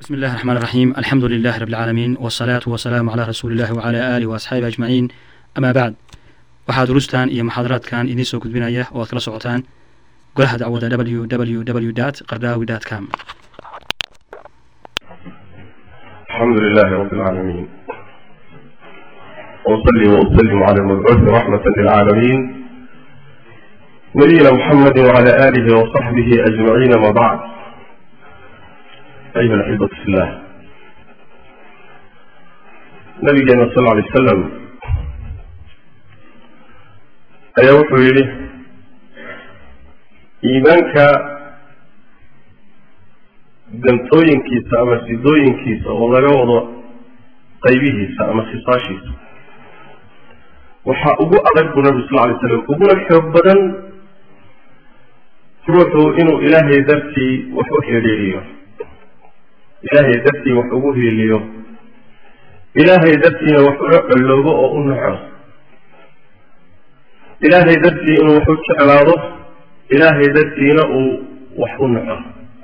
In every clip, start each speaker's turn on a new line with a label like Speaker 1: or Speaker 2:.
Speaker 1: بسم الله الرحمن الرحيم الحمد لله رب العالمين والصلاة والسلام على رسول الله وعلى آله وأصحابه أجمعين أما بعد waxaa durustan iyo muxaadaraadkan idiin soo gudbinaya oo aad kala socotaan golaha dacwada www qardaawi com
Speaker 2: الحمد لله رب العالمين وأصلي وأسلم على المبعوث رحمة للعالمين نبينا محمد وعلى آله وصحبه أجمعين ما بعد أيها الأحبة في الله نبينا صلى الله عليه وسلم ayaa wuxuu yidhi iimaanka dantooyinkiisa ama sidooyinkiisa oo laga wado qaybihiisa ama khisaashiisa waxaa ugu adag buu nabi sal lay slam uguna xoog badan ruuxu inuu ilaahay dartii wax u xidhiiriyo ilaahay dartii wax ugu hiiliyo ilaahay dartiina wax ula colloobo oo u naco ilaahay dartii inuu wax u jeclaado ilaahay dartiina uu wax u naco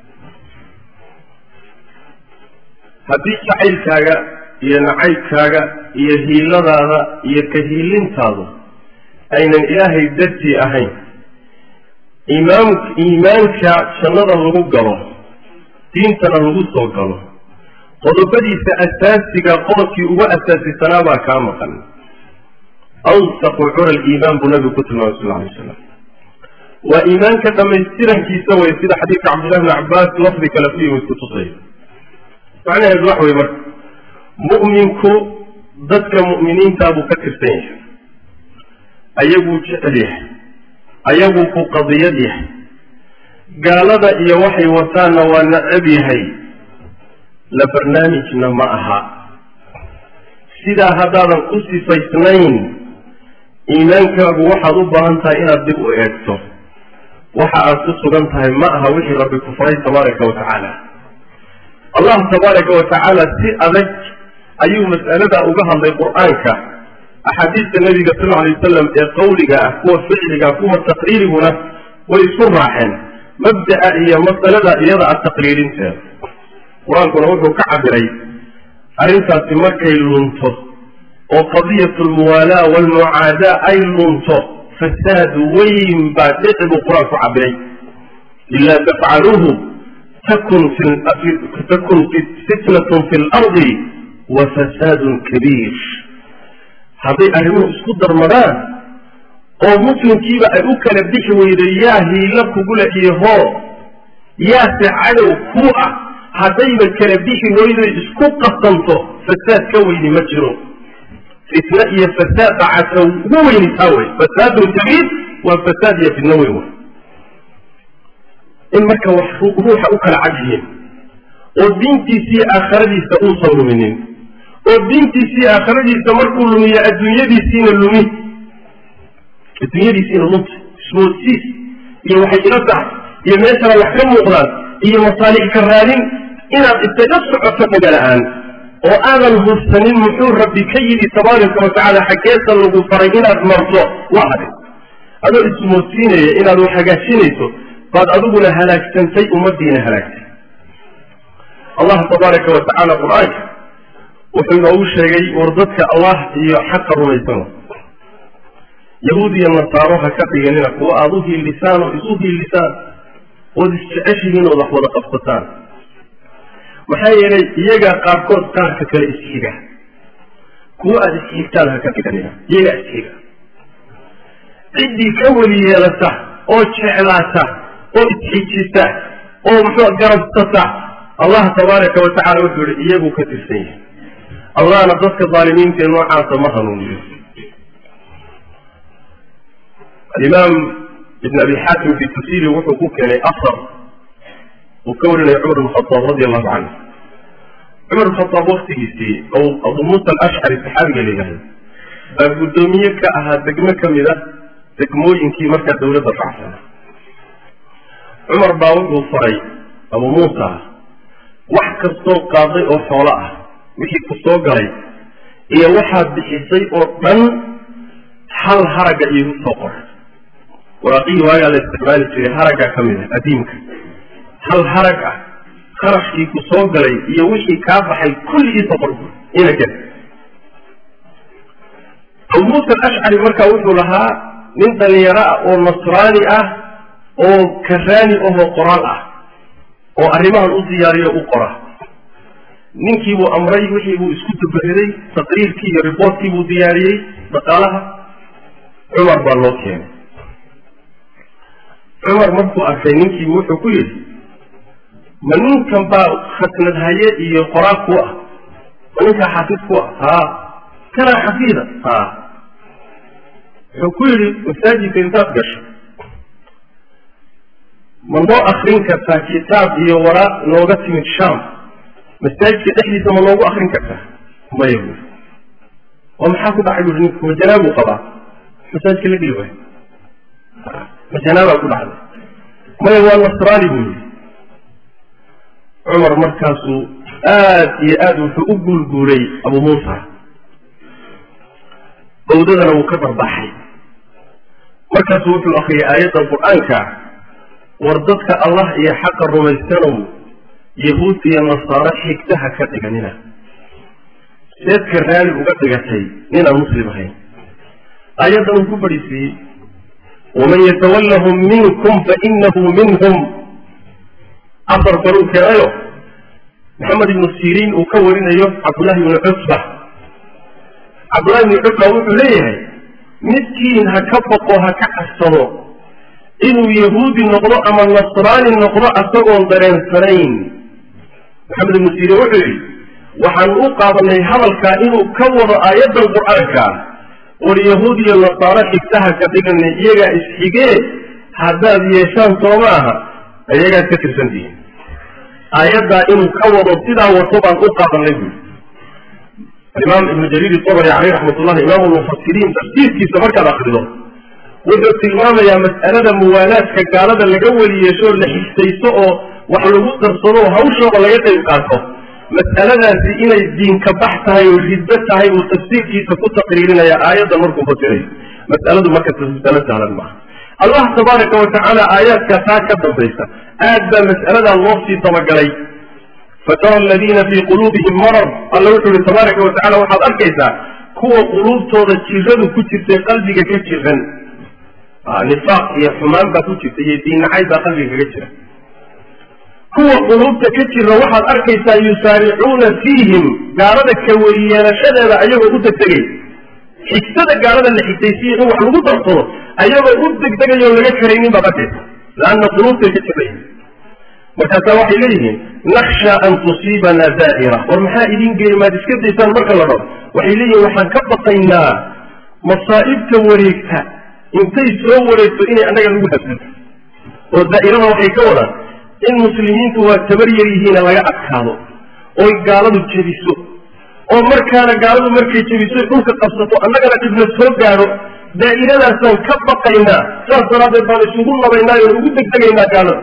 Speaker 2: haddii jacaylkaaga iyo nacaybkaaga iyo hiiladaada iyo ka hiilintaadu aynan ilaahay dartii ahayn imaam iimaanka jannada lagu galo diintana lagu soo galo qodobadiisa asaasiga qodobkii ugu asaasisanaa baa kaa maqan awsaqu cura liimaan buu nabigu ku tilmaamay sal lay slam waa iimaanka dhamaystirankiisa way sida xadiidka cabdillahi bni cabbaas lafdi kale ku yimid kutusay macnaheedu wax wey marka mu'minku dadka mu'miniintaa buu ka tirsan yahay ayaguu jecel yahay ayaguu ku qadiyad yahay gaalada iyo waxay wataanna waa nacab yahay la barnaamijna ma aha sidaa haddaadan u sifaysnayn iimaankaagu waxaad u baahan tahay inaad dib u eegto waxa aad ku sugan tahay ma aha wixii rabbi ku faray tabaaraka wa tacaala allah tabaaraka wa tacaala si adag ayuu mas'alada uga hadlay qur-aanka axaadiista nabiga sal alay wasalam ee qawliga ah kuwa ficliga kuwa taqriiriguna way isku raaceen mabda'a iyo masalada iyada a taqriirinteeda qur-aankuna wuxuu ka cabiray arrintaasi markay lunto oo qadiyatu lmuwaalaa walmucaadaa ay lunto fasaad weyn baa dhici buu qur-aanku cabiray ilaa tafcaluuhu takun takun fitnatun fi lardi wa fasaadun kabiir hadday arrimuhu isku darmadaan oo muslimkiiba ay u kala bixi weydo yaa hiilo kugula iyo hoo yaase cadow ku ah haddayba kala bixi weydo isku qasanto fasaad ka weyni ma jiro fitna iyo fasaad dhacata ugu weyni taa wey fasaadun kabiir waa fasaad iyo fitno weyn wey in marka wax ruuxa u kala cad yihiin oo diintiisii aakhiradiisa uusan luminin oo diintiisii aakhiradiisa markuu lumiyo adduunyadiisiina lumi adduunyadiisiina lunta ismoodsiis iyo waxay ila tahay iyo meeshana wax ka muuqdaan iyo masaalix ka raadin inaad isaga socoto dhaga-la-aan oo aadan hubsanin muxuu rabbi ka yidhi tabaaraka wa tacaala xaggeesa lagu faray inaad marto waa hadin adoo ismoodsiinaya inaad wax hagaajinayso baad adiguna halaagsantay ummadiina halaagtay allah tabaaraka wa tacaala qur-aanka wuxuu inoogu sheegay war dadka allah iyo xaqa rumaysan yahuud iyo nasaaro ha ka dhiganina kuwa aada u hiilisaan oo isu hiilisaan ood isjeceshihiin ood wax wada qabsataan maxaa yeelay iyagaa qaarkood qaarka kale isxiga kuwa aada isxigtaan ha ka dhiganina iyagaa isxiga ciddii ka weli yeelata oo jeclaata oo isxijisa oo muxuu garabsata allah tabaaraka wa tacala wuxuu yihi iyaguu ka tirsan yahay allahna dadka daalimiinta ee noocaasa ma hanuuniyo alimaam ibn abi xaakim fi tafsiiri wuxuu ku keenay asar uu ka warinaya cumar bn khataab radi allahu canhu cumar bn khataab waktigiisii oo abu muusa alashcari saxaabiga la yidhahdo baa guddoomiye ka ahaa degmo ka mid a degmooyinkii markaa dawladda racsana cumar baa wuxuu faray abu muusa wax kastoo qaaday oo xoolo ah wixii ku soo galay iyo waxaad bixisay oo dhan hal haragga iigu soo qoray waraaqihii waagaa la isticmaali jiray haraggaa ka mid ah adiimka hal harag ah kharashkii ku soo galay iyo wixii kaa baxay kulligiisa qorbu ina ken abu muusa alashcari markaa wuxuu lahaa nin dhalinyaro ah oo nasraani ah oo karaani ahoo qoraal ah oo arrimahan u diyaariyo u qora ninkii buu amray wixii buu isku dabariday taqriirkii iyo riboortkii buu diyaariyey dhaqaalaha cumar baa loo keenay cumar markuu arkay ninkiibu wuxuu ku yidhi ma ninkan baa khasnad haye iyo qoraal ku ah ma ninkaa xafiid ku ah haa kanaa xafiida haa wuxuu ku yidhi masaajidka intaad gasho ma noo akrin kartaa kitaab iyo waraaq nooga timid sham masaajidka dhexdiisa ma noogu akrin kartaa maya buuri oo maxaa ku dhacay buuri ninku ma janaabuu qabaa masaajidka la geli waayo ma janaabaa ku dhacday maya waa nasraani buu yidhi cumar markaasuu aad iyo aad wuxuu u guulguulay abu muusa bawdadana wuu ka darbaxay markaasuu wuxuu akriyay aayadda qur-aanka war dadka allah iyo xaqa rumaystanow yahuud iyo nasaaro xigtaha ka dhiganina seedka raali uga dhigatay ninaan muslim ahayn aayaddan uu ku fadhiisiiyey waman yatawallahum minkum fainahu minhum afar kaluu keenayo maxamed ibnu siriin uu ka warinayo cabdullahi ibnu cusba cabdullahi ibnu cusba wuxuu leeyahay midkiin ha ka baqo ha ka cabsado inuu yahuudi noqdo ama nasraani noqdo asagoon dareensanayn maxamed ibnu siriin wuxuu yidhi waxaan u qaadanay hadalkaa inuu ka wado aayaddan qur-aanka war yahuud iyo nasaaro xigtaha ka dhiganay iyagaa isxigee haddaad yeeshaan soo ma aha iyagaad ka tirsantihiin aayaddaa inuu ka wado sidaa wato baan u qaadanay buuri alimaam ibnu jariir itabari caleyh raxmatullahi imaamu lmufasiriin tafsiirkiisa markaad akrido wuxuu tilmaamayaa mas'alada muwaalaadka gaalada laga weli yeeshoo la xigtaysto oo wax lagu darsado oo hawshooda laga qayb qaato mas'aladaasi inay diinka bax tahay oo riddo tahay uu tafsiirkiisa ku taqriirinaya aayadda markuu fasirayo mas'aladu marka mas'alo sahlan maaha allah tabaaraka wa tacaala aayaadka taa ka dambaysa aad baa mas'aladaa loo sii dabagalay fatara aladiina fii quluubihim marar alla wuxuu yihi tabaaraka wa tacala waxaad arkaysaa kuwa quluubtooda jiradu ku jirtay qalbiga ka jiran nifaaq iyo xumaan baa ku jirta iyo diinnacay baa qalbiga kaga jira kuwa quluubta ka jira waxaad arkaysaa yusaaricuuna fiihim gaalada ka weliyeelashadeeda ayagoo u degdegay xigtada gaalada la xigtaysiya in wax lagu darsado ayagoo u degdegayo laga karaynin baad arkaysa laanna quluubtay ka jirayin markaasaa waxay leeyihiin naksha an tusiibana daa'ira war maxaa idin geeya maad iska daysaan marka la dhao waxay leeyihin waxaan ka baqaynaa masaa'ibta wareegta intay soo wareegto inay annaga lagu habsato oo daa'irada waxay ka wadaan in muslimiintu waa tabar yar yihiina laga adkaado oy gaaladu jebiso oo markaana gaaladu markay jebiso dhulka qabsato annagana dhibna soo gaadho daa'iradaasaan ka baqaynaa saas daraaddeed baan isugu nabaynaa oon ugu degdegaynaa gaalada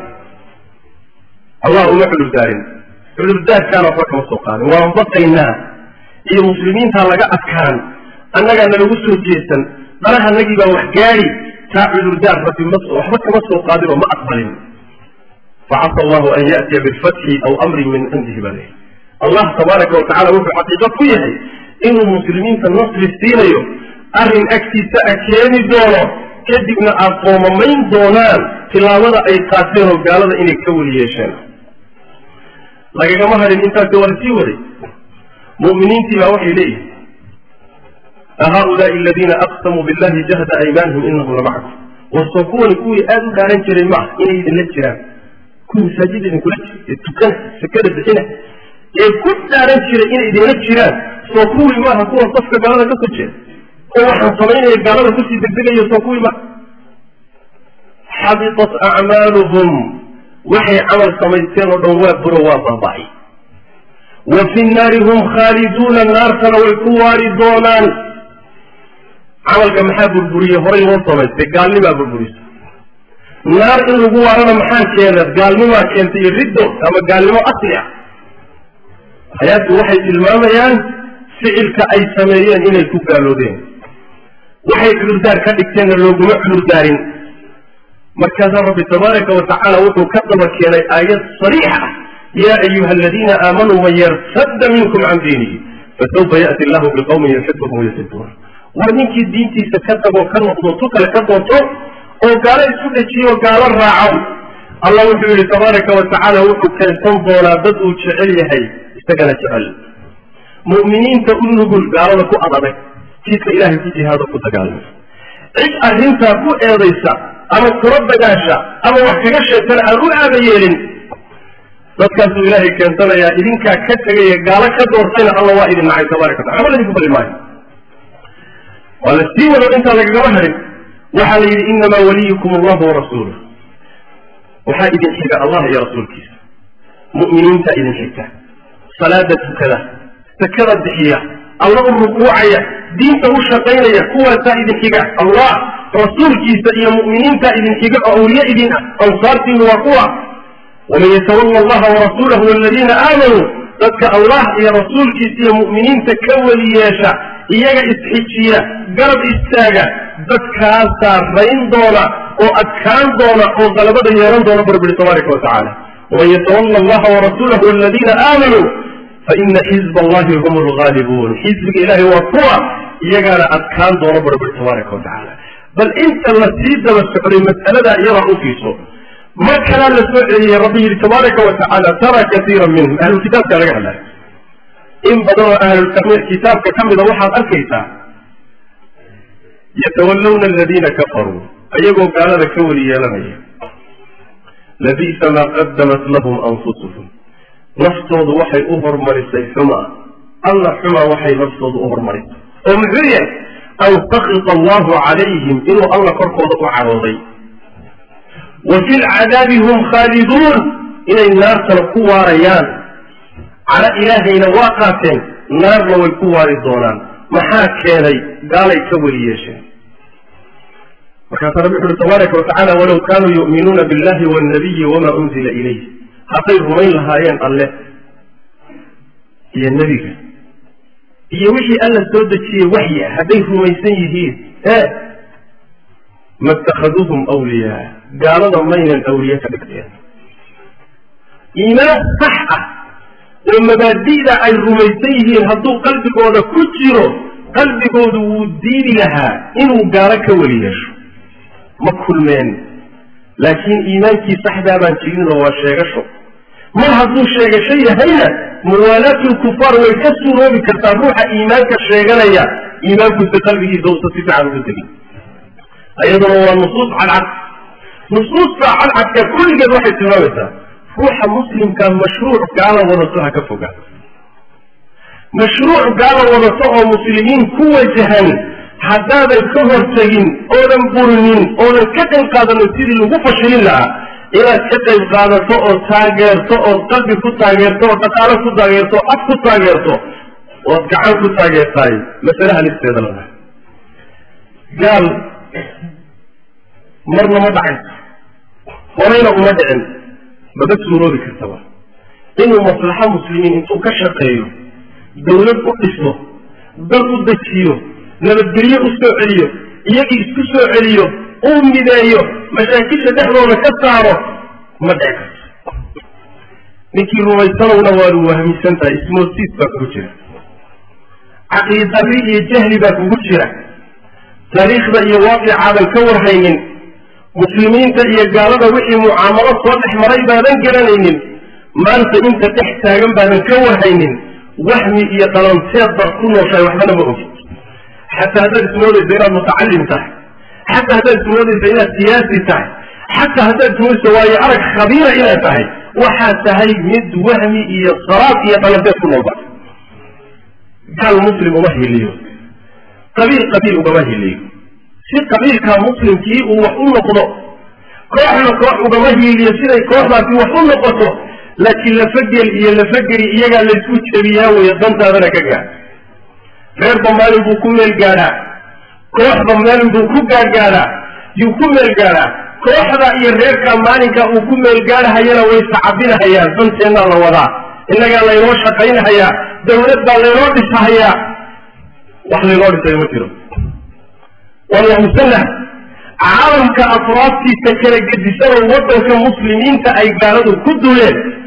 Speaker 2: allah uma cudurdaarin cudurdaarkaana waxba kama soo qaadin waan baqaynaa iyo muslimiintaa laga adkaan annagaa nalagu soo jeesan danahanagii baa wax gaadi taa cudurdaar rabbi ma waxba kama soo qaadin oo ma aqbalin facasa allahu an ya'tiya bilfatxi aw amrin min cindihi baa leeyahy allah tabaaraka wa tacala wuxuu xaqiiqo ku yahay inuu muslimiinta nasri siinayo arrin agtiisa a keeni doono kadibna aad qoomamayn doonaan tilaabada ay qaateen oo gaalada inay ka weli yeesheen lagagama hadhin intaasi waa lasii waday mu'miniintii baa waxay leeyihin ahaulaai aladiina aqsamuu billahi jahda aymaanihim inahum lamacakum warsoo kuwani kuwii aada u dhaaran jiray maaha inay idinla jiraan kuwii masaajida idinkula jira ee tukana sakada bixina ee ku dhaaran jiray inay idinla jiraan soo kuwii maaha kuwa safka gaalada ka soo jeeda oo waxaan samaynaya gaalada kusii degdegayo soo kuwii maaha xabitat acmaaluhum waxay camal samaysteen oo dhan waa buro waa baaba'ay wa fi nnaari hum khaaliduuna naartana way ku waari doonaan camalka maxaa burburiyey horay loo samaystay gaalnimaa burburisa naar in lagu waarana maxaa keena gaalnimaa keentay iyo riddo ama gaalnimo asli ah hayaadku waxay tilmaamayaan ficilka ay sameeyeen inay ku gaaloodeen waxay cudurdaar ka dhigteenna looguma cudurdaarin markaasaa rabbi tabaaraka wa tacaala wuxuu ka daba keenay aayad sariix ah ya ayuha aladiina aamanuu man yartadda minkum can diinihi fasawfa ya'ti allahu biqawmin yuxibuhum wayuxibuuna war ninkii diintiisa ka tagoo ka noqdo tu kale ka doonto oo gaalo isku dhejiyo oo gaalo raaco allah wuxuu yihi tabaaraka wa tacaala wuxuu keensan doonaa dad uu jecel yahay isagana jecel mu'miniinta u nugul gaalada ku adadag jidka ilahay ku jihaado ku dagaalama cid arrintaa ku eedaysa ama kula dagaasha ama wax kaga sheegtana aan u aada yeelin dadkaasuu ilaahay keensanayaa idinkaa ka tegaya gaalo ka doortayna alla waa idin nacay tabaraka watala waxba ladinku bali maayo waa la sii wado intaa lagagama harin waxaa la yidhi inamaa waliyukum allahu warasuuluh waxaa idin xiga allah iyo rasuulkiisa mu'miniinta idin xigta salaada tukada sakada bixiya alla u rukuucaya diinta u shaqaynaya kuwaasaa idin xiga allah rasuulkiisa iyo mu'miniinta idin xiga oo awliye idin ah ansaartiinu waa kuwa waman yatawalla allaha warasuulahu waladiina aamanuu dadka allah iyo rasuulkiisa iyo mu'miniinta ka weli yeesha iyaga isxijiya garab istaaga dadkaasaa rayn doona oo adkaan doona oo qalabada yeelan doona barbiri tabaaraka wa tacaala waman yatawalla allaha warasuulahu waladiina aamanuu faina xizba allahi hum lgaalibuun xizbiga ilahay waa kuwa iyagaana adkaan doona barbiri tabaaraka wa tacaala bal inta la sii daba socday mas'aladaa iyadaa u fiiso mar kalaa la soo celiyey rabbi yidhi tabaaraka wa tacaala tara kaiira minhum ahlulkitaabka laga hadlaya in badan oo ahlulkitaabka ka mida waxaad arkaysaa yatawallawna aladiina kafaruu ayagoo gaalada ka weli yeelanaya labi'sa maa qadamat lahum anfusuhum naftoodu waxay u hormarisay xuma alla xuma waxay naftoodu u hormarisay oo muxuu yahay an sakita allahu calayhim inuu alla korkooda u cadhooday wa fi lcadaabi hum khaaliduun inay naartana ku waarayaan cadho ilaahayna waa qaateen naarna way ku waari doonaan maxaa keenay gaalay ka weli yeesheen markaasaa rabbi wuxu uhi tabaaraka watacala walow kaanuu yu'minuuna billahi waalnabiyi wamaa unzila ilayh hadday rumayn lahaayeen alle iyo nebiga iyo wixii alla soo dejiyey waxyi ah hadday rumaysan yihiin e ma itakhaduuhum awliyaa gaalada maynan awliye ka dhigteen iimaan sax ah oo mabaadi'da ay rumaysan yihiin hadduu qalbigooda ku jiro qalbigoodu wuu diidi lahaa inuu gaalo ka weli yeesho ma kulmeen laakiin iimaankii saxdaa baan jirinoo waa sheegasho mar hadduu sheegasho yahayna muwaalaatulkufaar way ka suuroobi kartaa ruuxa iimaanka sheeganaya iimaankuisa qalbigiisa usa si fiican ugu tegin ayaduna waa nusuus cadcad nusuusta cadcadka kulligeed waxay tilmaamaysaa ruuxa muslimka mashruuc gaala wadato ha ka fogaa mashruuc gaala wadato oo muslimiin ku wajahan haddaadan ka hortegin oodan burinin oodan ka qayb qaadanin sidii lagu fashilin lahaa inaad ka qayb qaadato oo taageerto ood qalbi ku taageerto oo dhaqaalo ku taageerto o af ku taageerto ood gacan ku taageertaay masale halisteeda lada gaal marna ma dhacayso horeyna uma dhicin maba suuroobi kartaba inuu maslaxo muslimiin intuu ka shaqeeyo dawlad u dhiso dal u dejiyo nabadgelyo u soo celiyo iyagii isku soo celiyo uu mideeyo mashaakisha dhexdooda ka saaro ma dhici karto ninkii rumaysanowna waanu wahmisan tahay ismoosiis baa kugu jira caqiidari iyo jahli baa kugu jira taariikhda iyo waaqicaadan ka warhaynin muslimiinta iyo gaalada wixii mucaamalo soo dhex maray baadan garanaynin maanta inta dhex taagan baadan ka warhaynin wahmi iyo dhalanteed baad ku nooshahay waxbana ma ogid xataa haddaad ismoodaysa inaad mutacalim tahay xataa haddaad ismoodaysa inaad siyaasi tahay xataa haddaad ismoodaysa waayo arag khabiira inaad tahay waxaad tahay mid wahmi iyo saraad iyo dhalanteed ku noolba gaal muslim uma hiliyo qabiil qabiil ugama hiliyo si qabiilkaa muslimkii uu wax u noqdo kooxna koox ugama hiiliyo siday kooxdaasi wax u noqoto laakiin lafagel iyo lafageri iyagaa laysku jebiyaa weeye dantaadana ka gaad reerba maalin buu ku meel gaadhaa kooxda maalin buu ku gaadgaadhaa yuu ku meel gaadhaa kooxda iyo reerka maalinka uu ku meel gaadhahayana way sacabinahayaan danteennaa la wadaa innagaa laynoo shaqaynahayaa dawlad baa laynoo dhisahayaa wax laynoo dhisayo ma jiro walyahusanah caalamka afraadtiisa kala gedisanoo waddanka muslimiinta ay gaaladu ku duleen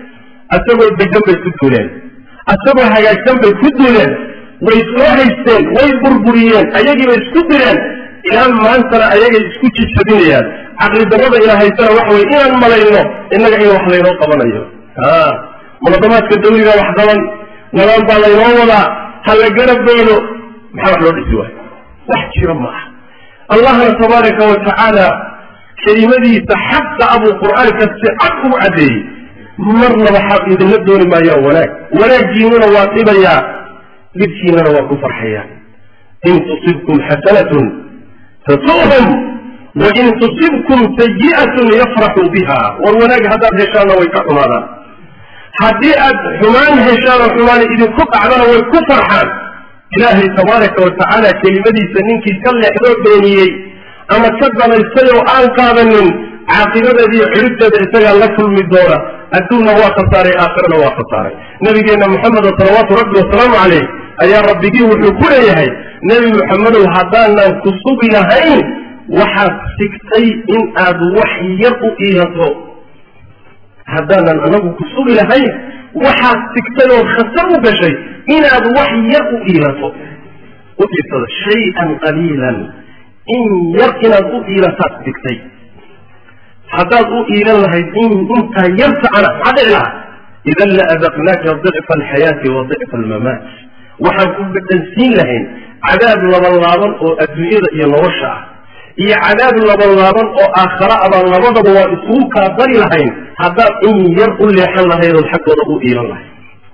Speaker 2: asagoo degan bay ku duuleen asagoo hagaagsan bay ku duuleen way soo haysteen way burburiyeen ayagiibay isku direen ilaa maantana ayagay isku jijabinayaan caqli darrada ina haysana waxa weye inaan malayno innaga in wax laynoo qabanayo a munadamaadka dawliga wax qaban nabaan baa laynoo wadaa ha la garab doono maxaa wax loo dhisi waayo wax jira ma ah allahna tabaaraka wa tacaala kelimadiisa xaqa abuu qur'aanka si cad ugu caddeeyey marnaba xa idinla dooni maayaan wanaag wanaaggiinuna waa dhibayaa dhibkiinana waa ku farxayaa in tusibkum xasanatun tasu'hum wain tusibkum sayi'atun yafraxuu biha war wanaag haddaad heshaanna way ka xumaadaan haddii aad xumaan heshaan oo xumaan idinku dhacdana way ku farxaan ilaahay tabaaraka wa tacaala kelimadiisa ninkii ka leexdoo beeniyey ama ka dalaystay oo aan qaadanin caaqibadeediiyo xidhibteeda isagaa la kulmi doona adduunna waa khasaaray aakhirana waa khasaaray nabigeenna moxameda salawaatu rabbi wasalaamu caleyh ayaa rabbigii wuxuu ku leeyahay nebi moxamedow haddaanan ku sugi lahayn waxaad sigtay in aad wax yar u iilato haddaanan anagu ku sugi lahayn waxaad sigtay oo khasar u gashay inaad wax yar u iilato u iirsada shay-an qaliilan in yar inaad u iilataad sigtay haddaad u iilan lahayd in intaa yarta ana maxaa dhici lahaa idan la adaqnaaka dicfa alxayaati wa dicfa almamaat waxaan ku bedhansiin lahayn cadaab labanlaaban oo adduunyada iyo nolosha ah iyo cadaab labanlaaban oo aakhara abaan labadaba waa isugu kaa dari lahayn haddaad in yar u leexan lahayd ood xaggooda u iilan lahayd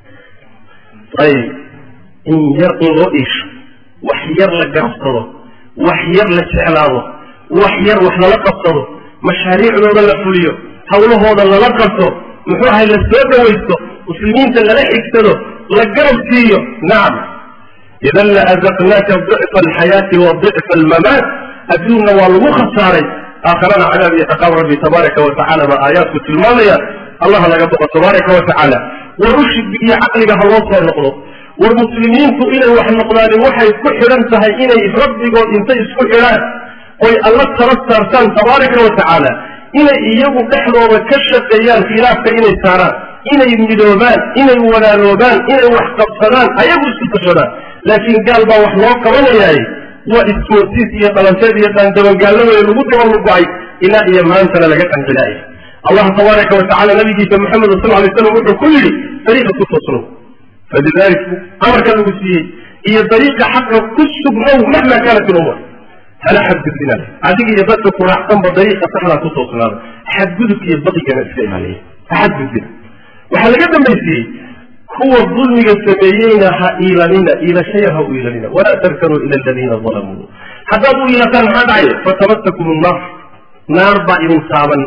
Speaker 2: ayib in yar in loo iisho wax yar la garabsado wax yar la jeclaado wax yar wax lala qabsado mashaariicdooda la fuliyo hawlahooda lala qabto muxuu ahay la soo dhawaysto muslimiinta lala xigsado la garab siiyo nacam idan la azaqnaaka dicfa alxayaati wa dicfa almamaat adduunna waa lagu khasaaray aakharana cadaab iyo ciqaab rabbi tabaaraka wa tacala baa aayaadku tilmaamaya allah laga boqo tabaaraka wa tacaala war ushigi iyo caqliga ha loo soo noqdo war muslimiintu inay wax noqdaani waxay ku xidhan tahay inay rabbigood intay isku xidhaan oy alla tala saartaan tabaaraka wa tacaala inay iyagu dhexdooda ka shaqeeyaan khilaafka inay saaraan inay midoobaan inay walaaloobaan inay wax qabsadaan ayagu isku tashadaan laakiin gaal baa wax loo qabanayaay waa ismoosiis iyo dhalanteed iyo daandabangaallo wey lagu dabalugo-ay ilaa iyo maantana laga qancilaaya allah tabaaraka wa tacala nabigiisa maxamed sal lay slam wuxuu ku yidhi dariiqa ku toosnow falidalik amarka lagu siiyey iyo dariiqa xaqa ku sugnow mahma kaanat ilumur hala xadgudbinaa adiga iyo dadka kuraacsanba dariiqa saxdaa ku toosnaada xadgudub iyo baqigana iska ilaaliya ha xadgudbina waxaa laga dambaysiiyey kuwa dulmiga sameeyeyna ha iilanina iilashaya ha u iilanina walaa tarkanuu ila aladiina dalamuu haddaad u iilataan maxaa dhacaya fatamatakum nnaar naar baa idin taaban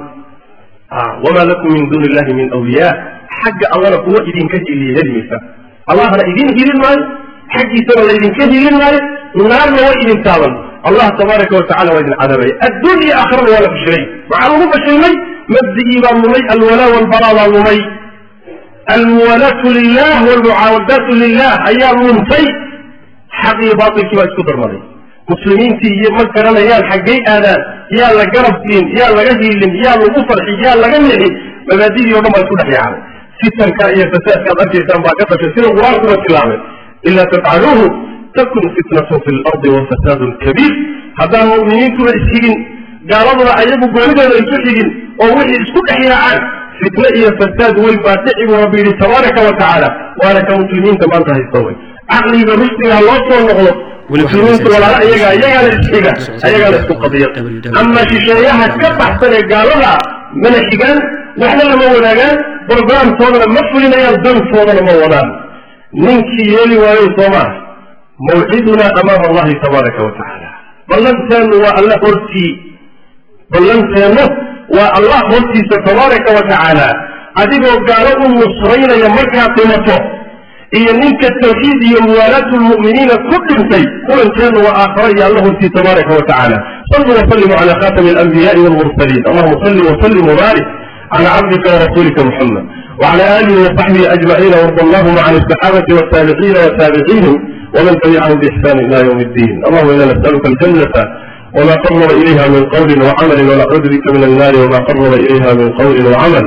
Speaker 2: wamaa lakum min duuni illahi min awliyaa xagga allana kuwa idinka hiliya helimaysa allahna idin hilin maayo xaggiisana laydinka hilin maayo naarna way idin taaban allah tabaaraka wa tacala waa idin cadaabaya adduun iyo aakhirana waa la fashilay waxaa lagu fashilmay mabdigii baa lumay alwalaa walbaraa baa lumay almuwalaatu lilah walmucaawadaatu lilah ayaa luntay xaq iyo baatilkii baa isku darmaday muslimiintii iyo ma garanayaan xaggay aadaan yaa la garab siin yaa laga hiilin yaa lagu farxi yaa laga nixi mabaadidii o dhan baa isku dhex yaacay fitanka iyo fasaadkaad arkaysaan baa ka dhashay sida qur-aankuba tilmaamay ilaa tafcaluuhu takun fitnatun fi lardi wa fasaadun kabiir haddaan mu'miniintuba isxigin gaaladuna ayagu goonidooda isu xigin oo wixii isku dhex yaacaan fitne iyo fasaad weyn baa dhici buu rabbi yidhi tabaaraka wa tacaala waana ka muslimiinta maanta haysta wey caqliga rushdiga ha loo soo noqdo muslimiintu walaala iyaga iyagaana isxiga ayagaana isku qadiya ama shisheeyaha ka baxsan ee gaalada mana xigaan waxna lama wadaagaan brogramtoodana ma fulinayaan dantoodana ma wadaan ninkii yeeli waayo soo maaha mawcidunaa amaama allahi tabaaraka wa tacaala ballanteenu waa alla hortii ballanteenu waa allah hortiisa tabaaraka wa tacaala adigoo gaalo u nusraynaya markaad dhimato iyo ninka tawxiid iyo muwaalaatu lmu'miniina ku dhintay kulankeenu waa aakhara iyo alla hortii tabaaraka wa tacaala saluu wasalimu cala khatami alanbiyaai walmursaliin allahuma salli wasallim wabaarik cala cabdika warasuulika muxamed وعلى آله وصحبه أجمعين وارض اللهم عن الصحابة والتابعين وتابعيهم ومن تبعهم بإحسان إلى يوم الدين اللهم إنا نسألك الجنة وما قرب إليها من قول وعمل ونعوذ بك من النار وما قرب إليها من قول وعمل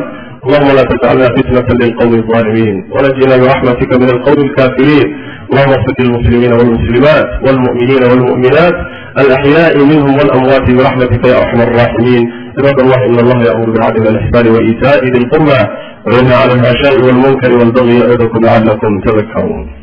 Speaker 2: اللهم لا تجعلنا فتنة للقوم الظالمين ونجنا برحمتك من القوم الكافرين اللهم اغفر للمسلمين والمسلمات والمؤمنين والمؤمنات الأحياء منهم والأموات برحمتك يا أرحم الراحمين عباد الله إن الله يأمر بالعدل والإحسان وإيتاء ذي القربى وينهى عن الفحشاء والمنكر والبغي يعظكم لعلكم تذكرون